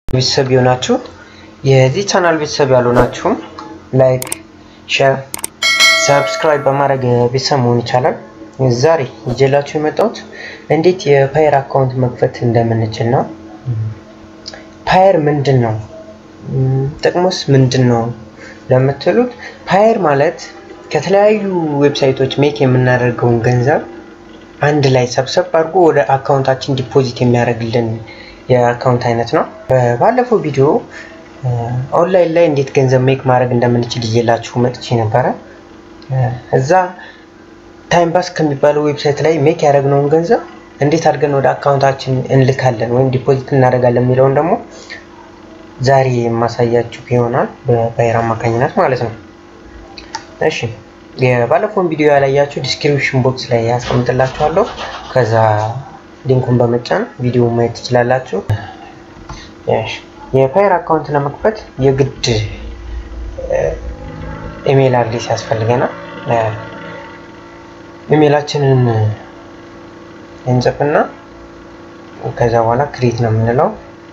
ቤተሰብ የሆናችሁ የዚህ ቻናል ቤተሰብ ያልሆናችሁም ላይክ፣ ሼር፣ ሰብስክራይብ በማድረግ ቤተሰብ መሆን ይቻላል። ዛሬ ይዤላችሁ የመጣሁት እንዴት የፓየር አካውንት መክፈት እንደምንችል ነው። ፓየር ምንድን ነው? ጥቅሙስ ምንድን ነው ለምትሉት ፓየር ማለት ከተለያዩ ዌብሳይቶች ሜክ የምናደርገውን ገንዘብ አንድ ላይ ሰብሰብ አድርጎ ወደ አካውንታችን ዲፖዚት የሚያደርግልን የአካውንት አይነት ነው። ባለፈው ቪዲዮ ኦንላይን ላይ እንዴት ገንዘብ ሜክ ማድረግ እንደምንችል ይዤላችሁ መጥቼ ነበረ። እዛ ታይም ባስ ከሚባለው ዌብሳይት ላይ ሜክ ያደረግነውን ገንዘብ እንዴት አድርገን ወደ አካውንታችን እንልካለን ወይም ዲፖዚት እናደርጋለን የሚለውን ደግሞ ዛሬ የማሳያችሁ ይሆናል በፓየር አማካኝነት ማለት ነው። እሺ የባለፈውን ቪዲዮ ያላያችሁ ዲስክሪፕሽን ቦክስ ላይ ያስቀምጥላችኋለሁ። ከዛ ሊንኩን በመጫን ቪዲዮ ማየት ትችላላችሁ። የፓየር አካውንት ለመክፈት የግድ ኢሜይል አድሬስ ያስፈልገናል። ኢሜይላችንን እንጽፍና ከዛ በኋላ ክሬት ነው የምንለው።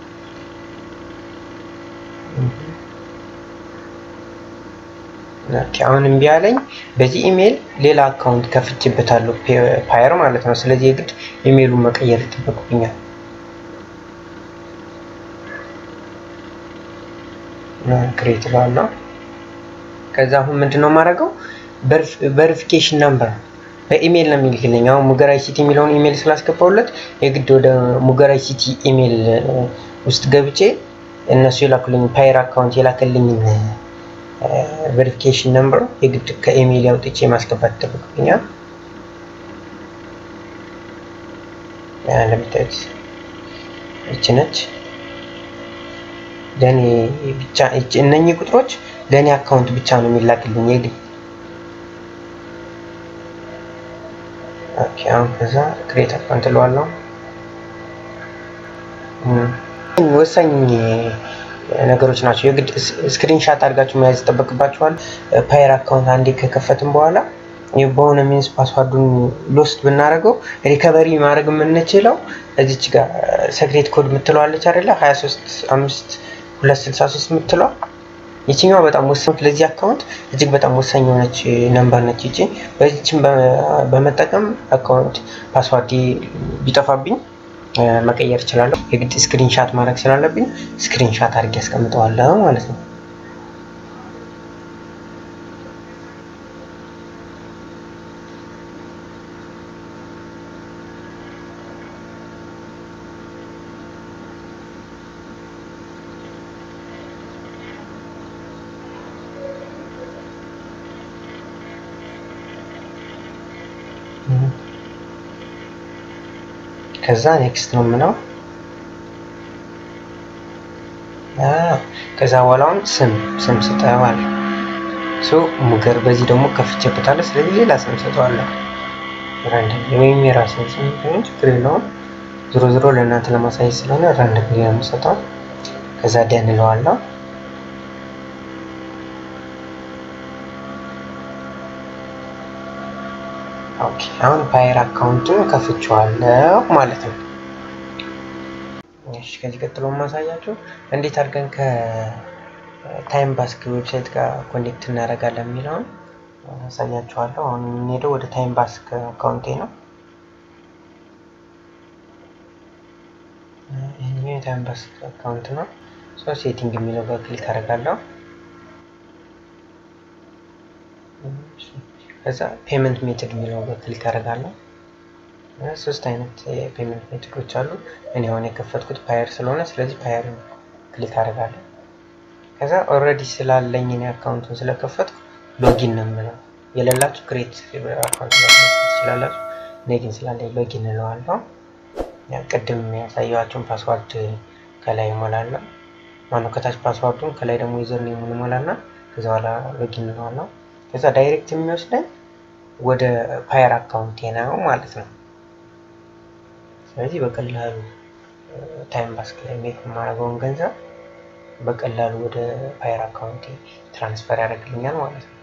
አሁን እምቢ አለኝ። በዚህ ኢሜይል ሌላ አካውንት ከፍቼበታለሁ ፓየር ማለት ነው። ስለዚህ የግድ ኢሜይሉን መቀየር ይጠበቅብኛል። ክሬት ባለው ከዛ አሁን ምንድነው የማደርገው ቨሪፊኬሽን ነምበር በኢሜይል ነው የሚልክልኝ። አሁን ሙገራይ ሲቲ የሚለውን ኢሜይል ስላስገባሁለት የግድ ወደ ሙገራይ ሲቲ ኢሜይል ውስጥ ገብቼ እነሱ የላኩልኝ ፓየር አካውንት የላከልኝን ቬሪፊኬሽን ነምበር የግድ ከኢሜይል አውጥቼ ማስገባት ይጠበቅብኛል። ለምታዩት ይች ነች። ለእኔ ብቻ እነኚህ ቁጥሮች ለእኔ አካውንት ብቻ ነው የሚላክልኝ የግድ አሁን ከዛ ክሬት አካውንት እለዋለሁ። ወሳኝ ነገሮች ናቸው። የግድ ስክሪንሻት አድርጋችሁ መያዝ ይጠበቅባችኋል። ፓየር አካውንት አንዴ ከከፈትም በኋላ በሆነ ሚንስ ፓስዋርዱን ሎስት ብናደርገው ሪከቨሪ ማድረግ የምንችለው እዚች ጋር ሰክሬት ኮድ የምትለዋለች አይደለ? 23 5 263 የምትለዋ ይችኛዋ በጣም ወሳኝ ለዚህ አካውንት እጅግ በጣም ወሳኝ የሆነች ነምበር ነች። ይቺ በዚችን በመጠቀም አካውንት ፓስዋርድ ቢጠፋብኝ መቀየር እችላለሁ። የግድ ስክሪንሻት ማድረግ ስላለብኝ ስክሪንሻት አድርጌ ያስቀምጠዋለሁ ማለት ነው። ከዛ ኔክስት ነው የምለው። ከዛ በኋላውን ስም ስም ስጠዋል ሶ ሙገር በዚህ ደግሞ ከፍቼበታለሁ። ስለዚህ ሌላ ስም ሰጠዋለሁ ራንደም ወይም የራስን ስም ቢሆን ችግር የለውም። ዞሮ ዞሮ ለእናንተ ለማሳየት ስለሆነ ራንደም ነው የምሰጠው። ከዛ ደን እለዋለሁ። ኦኬ አሁን ፓየር አካውንቱን ከፍቼዋለሁ ማለት ነው። እሺ ከዚህ ቀጥሎ ማሳያችሁ እንዴት አድርገን ከታይም ባስክ ዌብሳይት ጋር ኮኔክት እናደርጋለን የሚለውን አሳያችኋለሁ። አሁን የምንሄደው ወደ ታይም ባስክ አካውንቴ ነው። ይህኛው የታይም ባስክ አካውንት ነው። ሶ ሴቲንግ የሚለው ጋር ክሊክ አደርጋለሁ። ከዛ ፔመንት ሜትድ የሚለው ጋር ክሊክ አደርጋለሁ። ሶስት አይነት የፔመንት ሜትዶች አሉ። እኔ አሁን የከፈትኩት ፓየር ስለሆነ ስለዚህ ፓየር ክሊክ አደርጋለሁ። ከዛ ኦልሬዲ ስላለኝ እኔ አካውንቱን ስለከፈትኩ ሎጊን ነው የምለው። የሌላችሁ ክሬት አካውንት ትችላላችሁ። እኔ ግን ስላለኝ ሎጊን እለዋለሁ። ቅድም ያሳየኋችሁን ፓስዋርድ ከላይ እሞላለሁ። ማነው ከታች ፓስዋርዱን ከላይ ደግሞ ዩዘር ኔሙን እሞላና ከዛ በኋላ ሎጊን እለዋለሁ። ከዛ ዳይሬክት የሚወስደኝ ወደ ፓየር አካውንቴ ነው ማለት ነው። ስለዚህ በቀላሉ ታይም ባስክ ላይ ሜክ የማደርገውን ገንዘብ በቀላሉ ወደ ፓየር አካውንቴ ትራንስፈር ያደርግልኛል ማለት ነው።